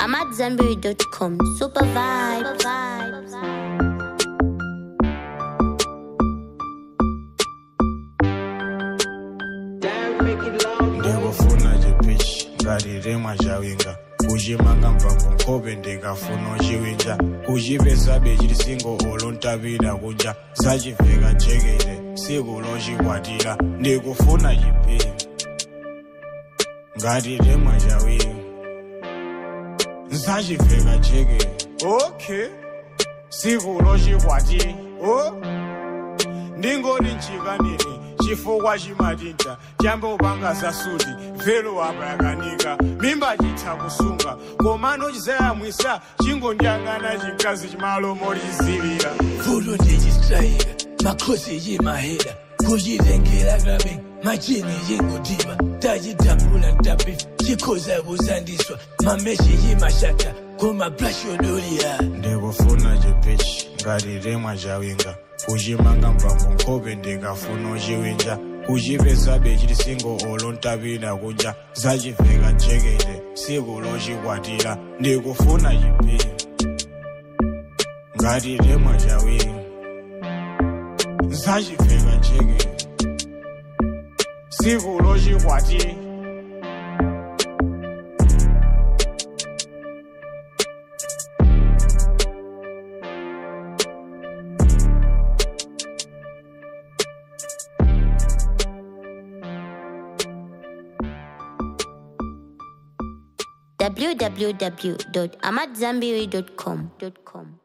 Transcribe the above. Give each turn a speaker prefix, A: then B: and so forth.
A: I'm at Zenberry.com. Super vibes.
B: ndikufuna chipichi ngatirimwa chawinga kuchimanga mphamvu nkhope ndikafuna chiwinja kuchipesabe chilisingo olo ntapita kunja zachiveka jekete siku lochikwatira ndikufuna chipichi ngatirimwa chawinga zachiveka jekete okay siku lochikwatira oh. ndingoti nchikanini chifukwa chimatinta chambe upanga zasudi velo apa yakanika mimba chitha kusunga komano chizayamwisa chingondiyang'ana chikazi chimalo mochizilira
C: Fulo ndichistrayika makhosi chimahera kuchitengera kabe machini chingodima tachitambula ntapifa chikhoza kusandiswa mameshi chimashata kumablash odolira
B: ndikufuna chipichi ngatirimwa chawinga kuchimanga mphamvu nkhope ndikafuna chiwinja kuchipesabe chilisingo olo ntapita kunja zachiveka jekete siku lochikwatira ndikufuna chipichi ngatirimwa chawinga zachiveka jekete siku lochikwatira
A: www.amatzambiri.com.